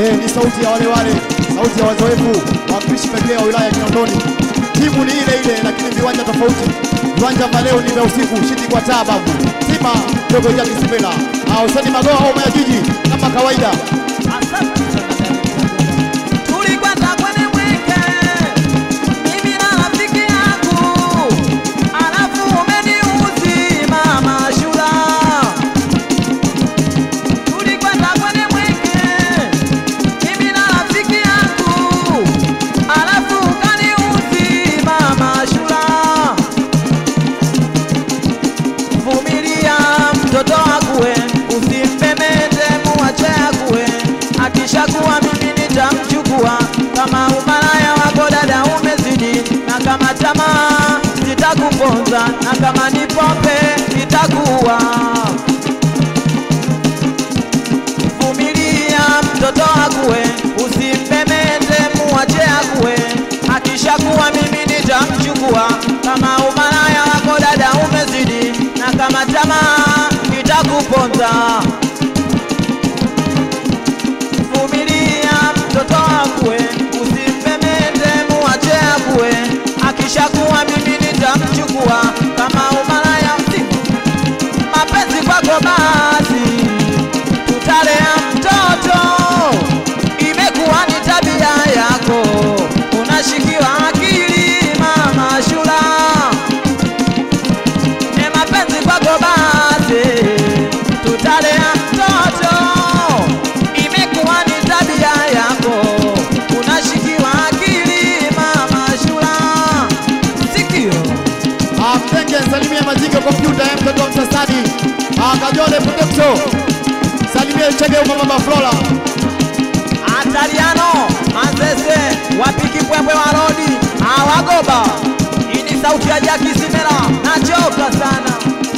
Eh, ni sauti ya wale wale, sauti ya wazoefu, wawakilishi pekee wa wilaya ya Kinondoni. Timu ni ile ile, lakini viwanja tofauti. Viwanja vya leo ni vya usiku, shindi kwa taa babu. Simba dogo Jaki Sipela, au Sani Magoa au Maya Jiji kama kawaida. Tulikwenda kwenye mwenge, mimi na rafiki yangu, alafu umeniuzi mama Shura. Tulikwenda kwenye mwenge, mimi na rafiki yangu, alafu ukaniuzi mama Shura. Vumilia mtoto akue, usimpemete, muache akue. Akishakuwa mimi nitamchukua, kama umalaya wako dada umezidi, na kama tamaa zitakuponza, na kama ni pombe itakuwa. Vumilia mtoto akue, usimpemete, muache akue. Akishakuwa mimi nitamchukua, kama umalaya wako dada umezidi, na kama tamaa itakuponza. Vumilia mtoto akue, usimpemete, muache akue. Akishakuwa mimi nitamchukua, kama umalaya msimu mapenzi kwako basi tutalea mtoto, imekuwa ni tabia yako, unashikiwa akili mama Shura. E, mapenzi kwako basi tutalea mtoto, imekuwa ni tabia yako, unashikiwa akili mama Shura. Sikio Ah, Mtenge salimia Mazinge kompyuta ya mtoto wa Msasani. Ah, Kajole Protection. Salimia Chege kwa mama Flora. Ataliano Manzese wapiki pwepwe wa rodi awagoba. Hii ni sauti ya Jaki Simela, nachoka sana.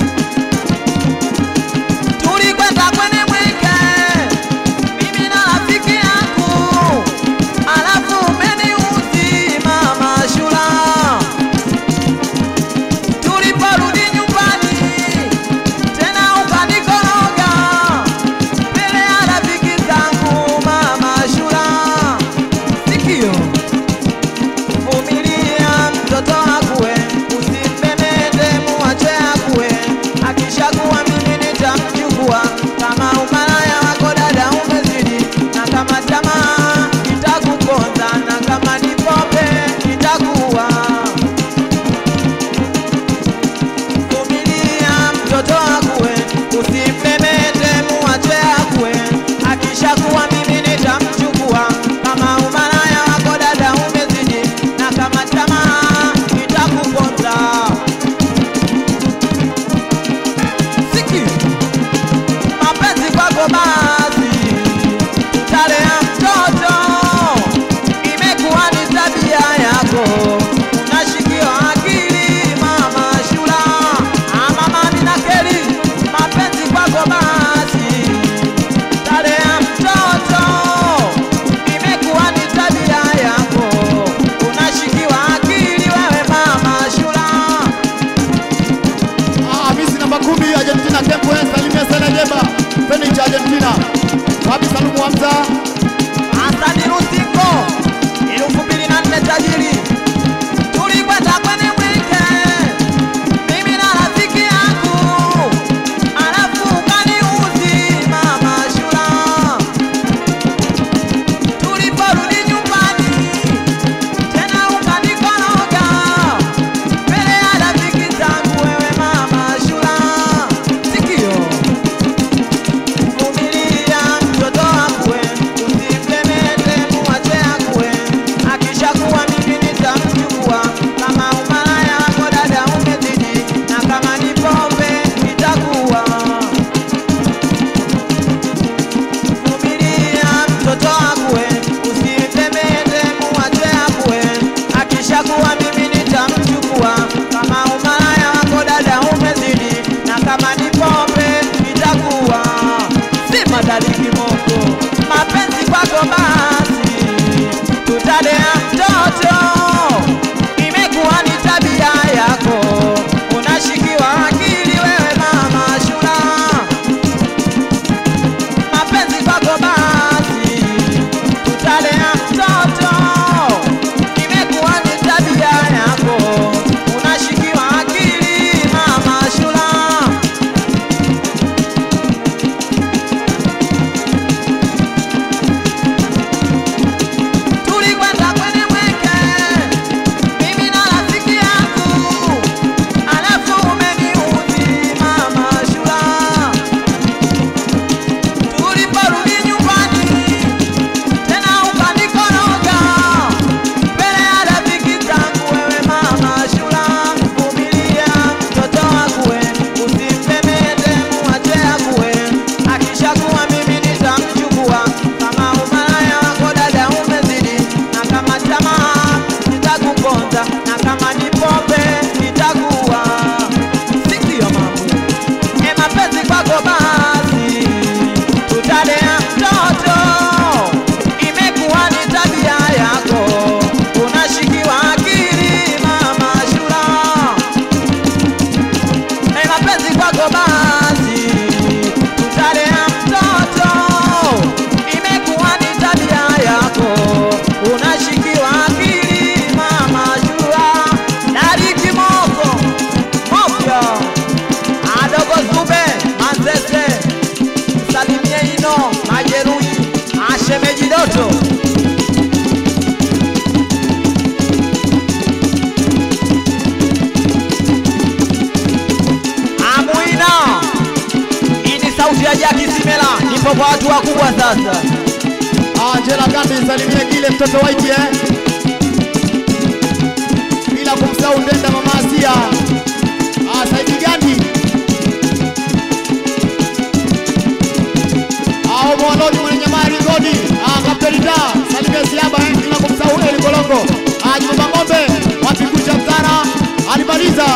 Tulikwenda kwenye mwenge, mimi na rafiki yangu, alafu umeniuzi mama Shura. Tuliporudi nyumbani tena ukanikoroga mbele ya rafiki zangu mama Shura. Sikio kwa watu wakubwa sasa. Angela Gandhi, salimie kile mtoto waiti eh, bila kumsahau Ndenda mama Asia. Ah, Saidi Gandhi Ah, Mwaloni mwenye nyamari godi Ah, Kapteni Da salimie Siaba eh, bila kumsahau Eli Kolongo Ah, Juma Ng'ombe wapi kucha mtara alimaliza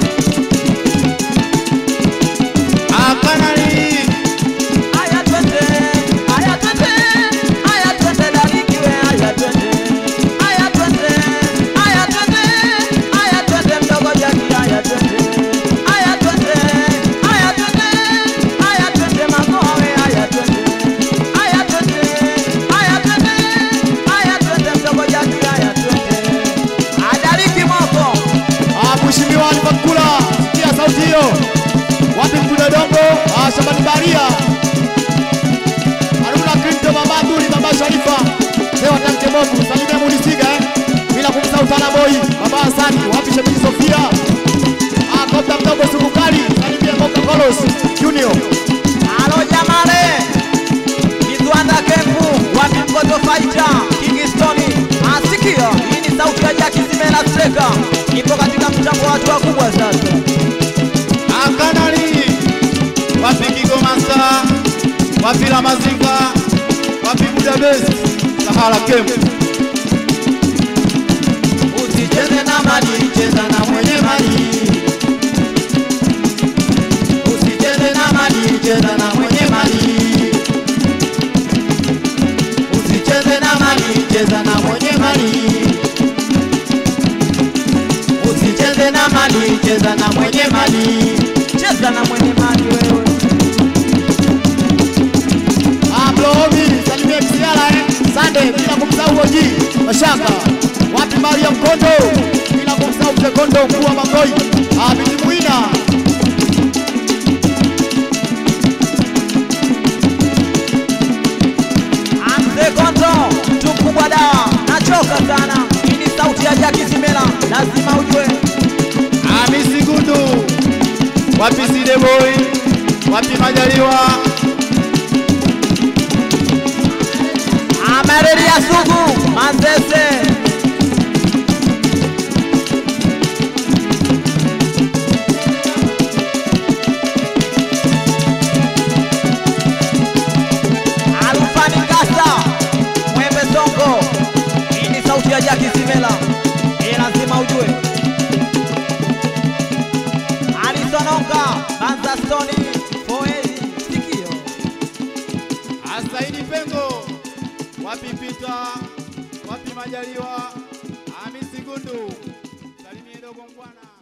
Ah, Kanali Aya twende, aya twende, aya twende dalikiwe, aya twende. Aya twende, aya twende, aya twende mdogo jaki, aya twende. Aya twende, aya twende, aya twende magowe, aya twende. Aya twende, aya twende, aya twende mdogo jaki, aya twende. Adaliki moko. Ah, Mheshimiwa Alfa Mkula, sikia sauti hiyo. Wapi Mkude Dongo? Ah, Shabani Baria. Haruna Clinton, Baba Abduli, Baba Sharifa. Leo Tanke Bovu, salimia Mulisiga eh. Bila kumsahau Tana Boy, Baba Hasani, wapi Shemeji Sofia? Ah, Kopta mdogo Sukukali, salimia Coca Colos Junior. Alo jamare, Kizwanda Kempu, wapi mkoto faita, Kingstoni, asikia, hii ni sauti ya Jaki Simela Streka, ipo katika mchango wa watu wakubwa sasa. Akanali, wapi Kigoma Star, wapi La Mazinga, wapi Budapest, Sahara Camp. Usicheze na mali, cheza na mwenye mali. Usicheze na mali, cheza na mwenye mali. Usicheze na mali, cheza na mwenye mali. Usicheze na mali, cheza na mwenye mali. Cheza na mwenye mali wewe. Ah, Blomi, salimia Msiala eh. Sande, bila kumsahau Oji, Mashaka. Wapi Mariam Kondo? Bila kumsahau Mzee Kondo, mkuu wa Mangoi. Ah, Binti Muina. Amze Konto, mtu mkubwa dawa, nachoka sana. Hii ni sauti ya Jaki Simela, lazima ujue. Hamisi Gundu. Wapi Side Boy? Wapi Majaliwa? Amereli ya sugu, Manzese. Alufani Kasa, Mwembe Songo. Hii ni sauti ya Jaki Simela, hii lazima ujue. Alisononga, Banza Stoni, Foezi, sikio. Asaidi Pengo. Wapi Pita? Wapi Majaliwa? Hamisi Gundu. Salimie dogo Mbwana.